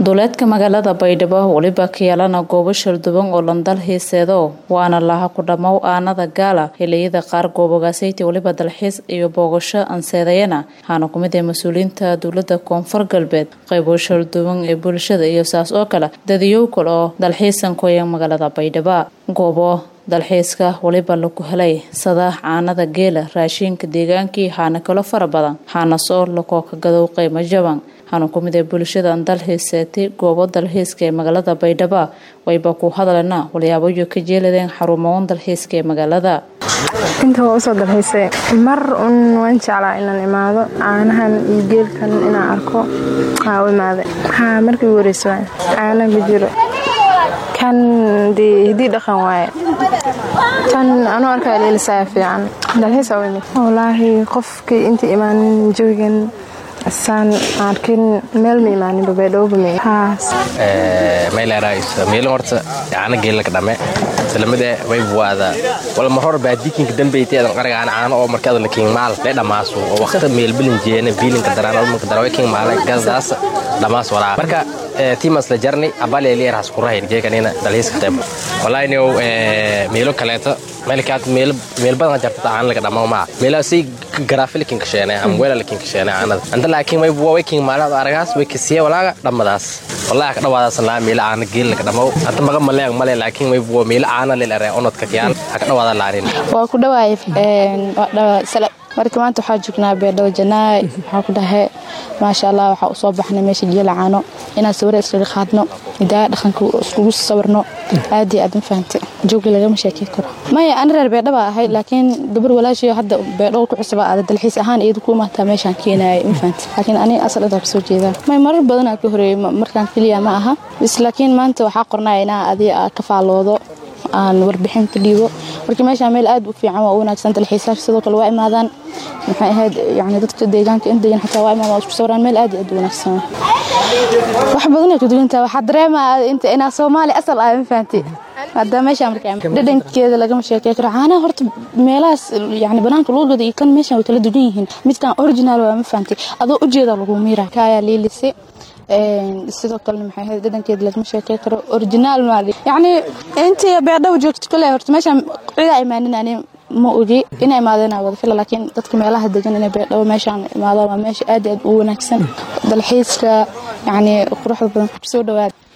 duleedka magaalada baydhabo weliba ka yeelana goobo shalduban oo landal hiiseedo waana laha ku dhammow aanada gaala xiliyada qaar goobogaasayta weliba dalxiis iyo boogasho anseedayana waxaana ku mid ah mas-uuliyiinta dowlada koonfur galbeed qaybo shalduban ee bulshada iyo saas oo kale dadiyow kale oo dalxiisan kuya magaalada baydhabo goobo dalxiiska weliba lagu helay sada caanada geela raashiinka deegaankii waxaana kalo fara badan waxaana soo lakoo ka gadow qiimo jaban waxaana ku mid ah bulshadan dalxiiseetay goobo dalxiiska ee magaalada baydhabo wayba ku hadlana walyaabayo ka jeeladeen xarumoon dalxiiska ee magaalada inta waa usoo dalxiisay mar un waan jeclaa inaan imaado caanahan iyo geelkan inaan arko aa u imaaday haa markii ugu horeysa waay caana ma jiro kan dee hidii dhaqan waaye tan anuu arkaa leelisaa fiican dalxiis aa u imid wallaahi qofkii inta imaanin jawigan saan arkin meel ma imaanin babaydhowba meelin horta caana geelaka dhamme islamide waybuwaada walma hor baadikinka dambeyteedan qaragaan caano oo markaada la kiingmaal le dhammaasu oo waqta meelbilin jeene biilinka daraan ulmanka darawe kiingmaale gasdaas dhammaas walaa marka timas la jarni abaleeliyarhas kurahayn jeekanina dalhiiska qayb walaaynow meelo kaleeto meelkaad meel badan jarta caana laga dhammo maa meela si garaafi lakin kasheene ama weela lakin kasheene caanada anta laakiin way way king maalada aragaas way kasiye walaaga dhammadaas wallahi ka dhawaadaas laa meela caana geel laga dhammo anta maga maleeg male laakiin way waa meela caana leel are onodka kiyaan ha ka dhawaada laarin waa ku dhawaay marka maanta waxaa joognaa beerdhawo janaay waxaa ku dhahe maasha allah waxaa usoo baxnay meesha geela caano inaan sawira iskaga qaadno hidaaya dhaqanka iskugu sawirno aad iyo aad ma fahantay joogi lagama sheekey karo maya ani reer beerdhaba ahay laakiin gabar walaashiyo hadda beerdhawo ku cusubaa aada dalxiis ahaan iyada ku imaataa meeshaan keenaaya ma fahantay laakiin ani asal intaa kasoo jeedaa may marar badanaa ka horeeyey markaan keliya ma aha bis laakiin maanta waxaa qornaya inaa adiga ka faaloodo aan warbixin ka dhiibo marka meeshaa meel aad u fiican waa u wanaagsan dalxiisaasha sidoo kale waa imaadaan maxay ahayd yani dadka deegaanka in degan xataa waa imaadaan waa isku sawiraan meel aad iyo aad u wanaagsan wax badan ay ku duwantahay waxaa dareemaa inta inaa soomaali asal ah ma fahanti hadda meesha markaa dhadhankeeda lagama sheekey karo caanaha horta meelahaas yani banaanka lagu gado iyo kan meeshan way kala duwan yihiin midkan original waa ma fahanti adoo ujeeda lagu miira kaayaa liilise sidoo kalena maxay ahayd dhadhankeeda lagama sheekey karo originaal maali yacni intii beerdhaw joogto kale horta meeshaan cidaa imaanin ani ma ogi ina imaadeen wada fila laakiin dadka meelaha degan inay beerdhawo meeshaan imaadaan waa meesha aad aad u wanaagsan dalxiiska yacni quruxda badan soo dhawaada